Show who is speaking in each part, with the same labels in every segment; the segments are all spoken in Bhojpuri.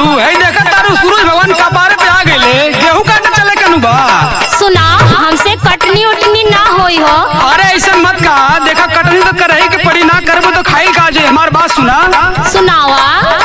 Speaker 1: है देखा तारू सूरज भगवान कपारे पे आ गए गेहूं काटे चले कनु बा
Speaker 2: सुना हमसे कटनी उटनी ना होई हो
Speaker 1: अरे ऐसा मत कहा देखा कटनी तो करही के पड़ी ना करबो तो खाई का जे हमार बात सुना
Speaker 2: सुनावा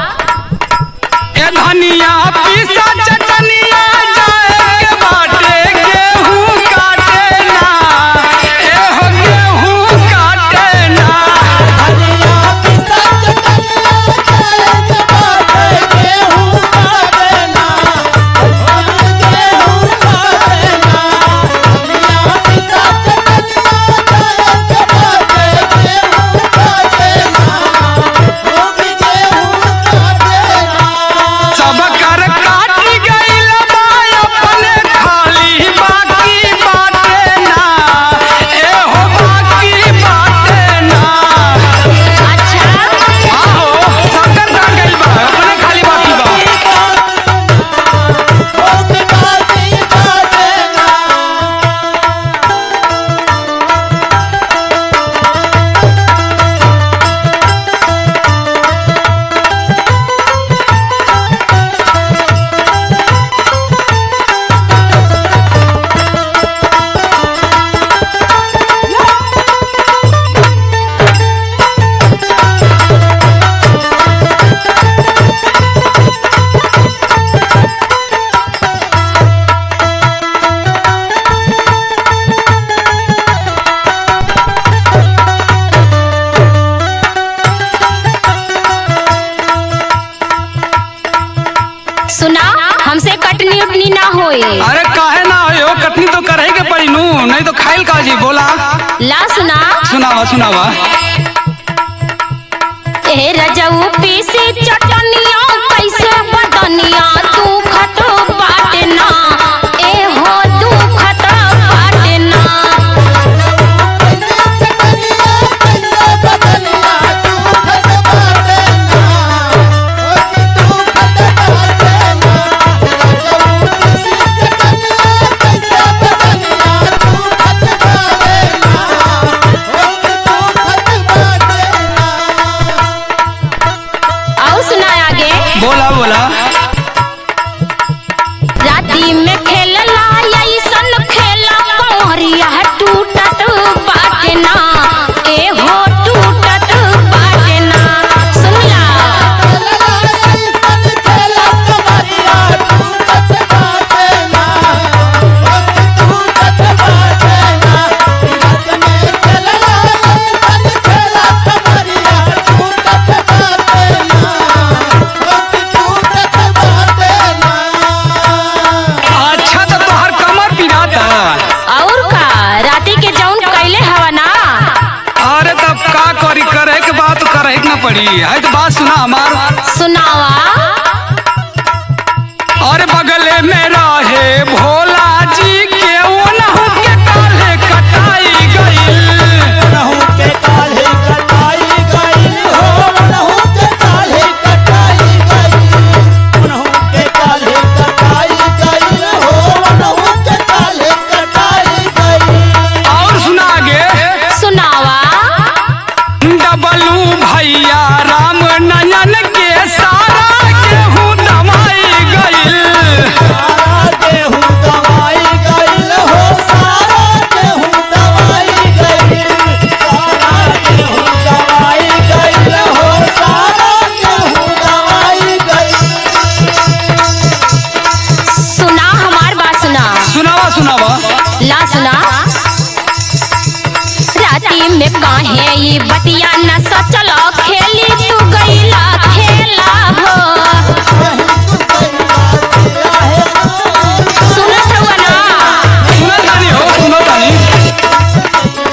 Speaker 1: ए धनिया पीसा चटनिया जाए के बाटे गेहूं काटे ना ए हो गेहूं काटे ना सब कर काटी गइल बा अपने खाली बाकी बाटे ना ए हो बाकी बाटे ना
Speaker 2: अच्छा
Speaker 1: आहो सब कर काट गइल बा अपने खाली बाकी बा
Speaker 2: सुना हमसे कटनी उटनी ना होई
Speaker 1: अरे काहे ना हो कटनी तो करही के पड़ी नू नहीं तो खाइल का जी बोला
Speaker 2: ला सुना
Speaker 1: सुनावा सुनावा
Speaker 2: ए रजऊ पीसी चटनिया कैसे बदनिया तू खत बाटे ना ए हो तू खत बाटे ना और सुना आगे
Speaker 1: बोला बोला
Speaker 2: राती में खेलला ऐसन खेला कमरिया टूटत बाटे ना ए हो टूटत बाटे ना सुनला
Speaker 1: अच्छा तो तोहर कमर पिराता
Speaker 2: और का राती के जौन कैले हवा ना
Speaker 1: अरे तब का करी करे के बात करे के ना पड़ी है तो बात सुना हमार
Speaker 2: सुनावा
Speaker 1: और बगले में रहे भोला जी के ओनहु के काले कटाई गइल और सुना आगे
Speaker 2: सुनावा
Speaker 1: डबलू भैया राम नयन के सारा गेहूं दवाई गइल
Speaker 2: सुना हमार बात सुना
Speaker 1: सुनावा सुनावा
Speaker 2: ला सुना राती में काहे ई बतिया न सचल खेली तू गईला खेला हो सुनत हुआ ना
Speaker 1: सुनत तानी हो सुनत तानी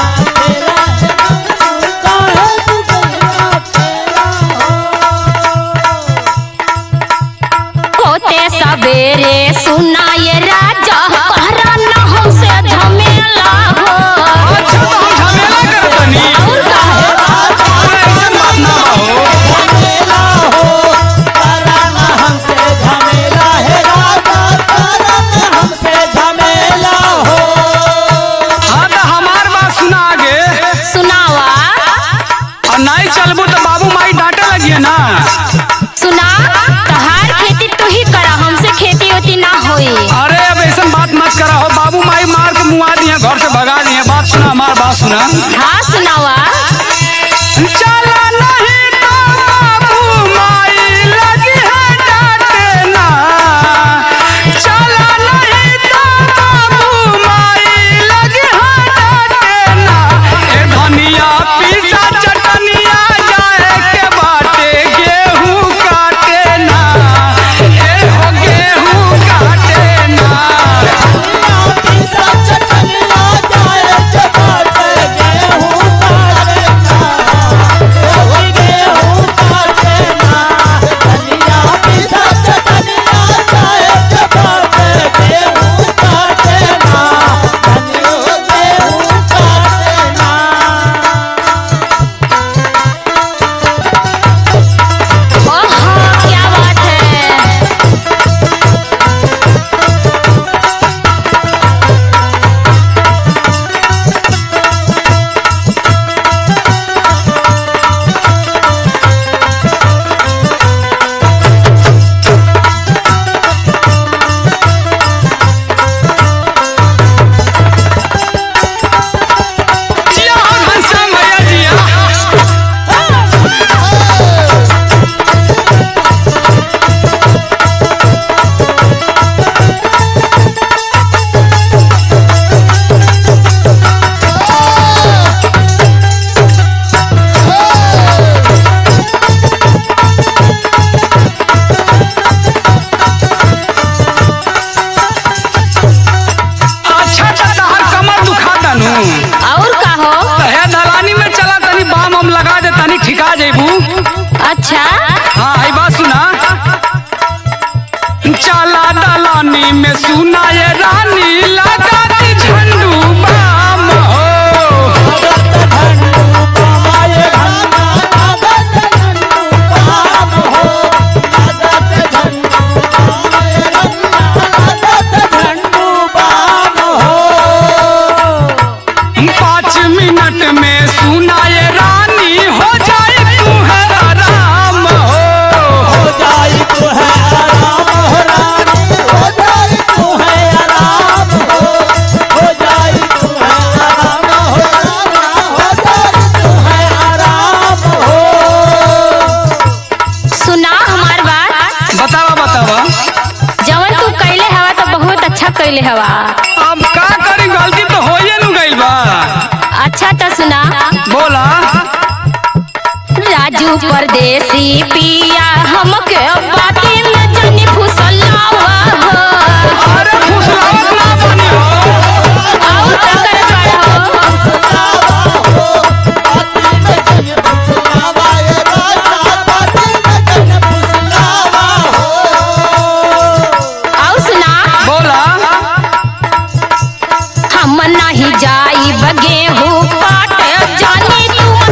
Speaker 2: होते सवेरे सुना ये राजा कहरा न हमसे झमेला हो
Speaker 1: अच्छा तो हम झमेला करत तानी
Speaker 2: और का
Speaker 1: पिटवा दिए घर से भगा दिए बात सुना हमार बात सुना
Speaker 2: हाँ सुनावा
Speaker 1: चला नहीं तो बाबू माई लगी है डांटे ना चला नहीं तो बाबू माई लगी है डांटे ना ए धनिया पीसा चटनिया जाए के बाटे गेहूं काटे ना ए हो गेहूं काटे ना
Speaker 2: ओहो क्या बात है
Speaker 1: जिया हो घनश्याम भैया जिया अच्छा चाचा हर कमर दुखा तनु
Speaker 2: और का हो
Speaker 1: हे दलानी में चला तनी बाम हम लगा दे तनी ठिका जेबू
Speaker 2: अच्छा
Speaker 1: हाँ आई बात सुना चला दलानी में सुना ये रानी लगा दी झंडू बाम हो पाँच मिनट में सुना ये रानी हो जाए तू है आराम हो
Speaker 2: सुना हमार बात
Speaker 1: बतावा बतावा
Speaker 2: जवन तू कैले हवा तो बहुत अच्छा कैले हवा
Speaker 1: अब का करी गलती तो होइए नु गइल बा
Speaker 2: अच्छा तो सुना
Speaker 1: बोला
Speaker 2: राजू परदेसी पिया हमके बाती में जनी फुसलावा हो
Speaker 1: अरे फुसलावत ना बनी हो
Speaker 2: और का करे बड़ा हो और सुना
Speaker 1: बोला
Speaker 2: हम नहीं जाई बगे हो काट जानी तू